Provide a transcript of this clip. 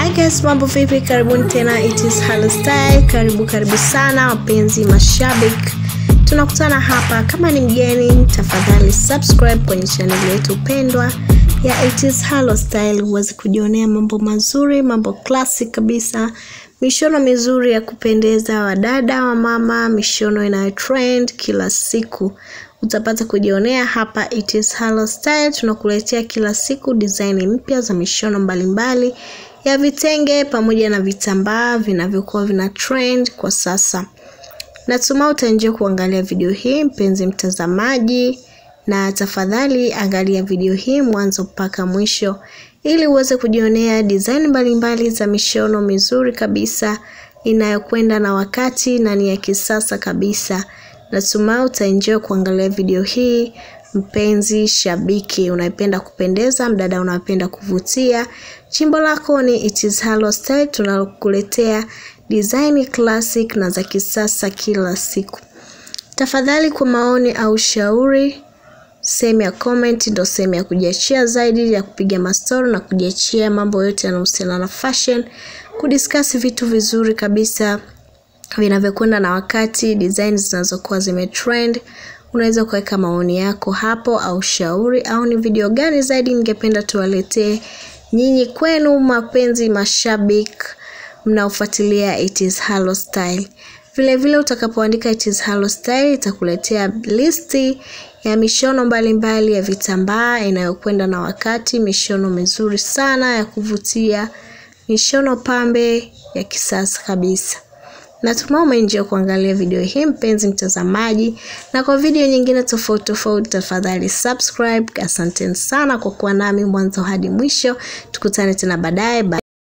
Hi guys, mambo vipi? Karibuni tena It is Halo Style. Karibu karibu sana wapenzi mashabiki, tunakutana hapa. Kama ni mgeni, tafadhali subscribe kwenye channel yetu pendwa ya It is Halo Style uweze kujionea mambo mazuri, mambo classic kabisa, mishono mizuri ya kupendeza, wadada wa mama, mishono inayo trend kila siku utapata kujionea hapa It is Halo Style. Tunakuletea kila siku design mpya za mishono mbalimbali ya vitenge pamoja na vitambaa vinavyokuwa vina trend kwa sasa. Natumai utaenjoy kuangalia video hii mpenzi mtazamaji, na tafadhali angalia video hii mwanzo mpaka mwisho ili uweze kujionea design mbalimbali za mishono mizuri kabisa inayokwenda na wakati na ni ya kisasa kabisa. Natumai utaenjoy kuangalia video hii mpenzi shabiki unayependa kupendeza, mdada unayependa kuvutia. Chimbo lako ni It is Halo Style, tunakuletea design classic na za kisasa kila siku. Tafadhali kwa maoni au shauri, sehemu ya comment ndo sehemu ya kujiachia zaidi ya kupiga mastori na kujiachia mambo yote yanayohusiana na fashion, kudiscuss vitu vizuri kabisa vinavyokwenda na wakati, design zinazokuwa zimetrend. Unaweza kuweka maoni yako hapo au shauri, au ni video gani zaidi ningependa tuwaletee nyinyi kwenu mapenzi mashabiki mnaofuatilia It is Halo Style. Vile vile utakapoandika It is Halo Style itakuletea listi ya mishono mbalimbali mbali ya vitambaa inayokwenda na wakati, mishono mizuri sana ya kuvutia, mishono pambe ya kisasa kabisa. Natumai umeenjoy kuangalia video hii mpenzi mtazamaji, na kwa video nyingine tofauti tofauti, tafadhali subscribe. Asanteni sana kwa kuwa nami mwanzo hadi mwisho. Tukutane tena baadaye.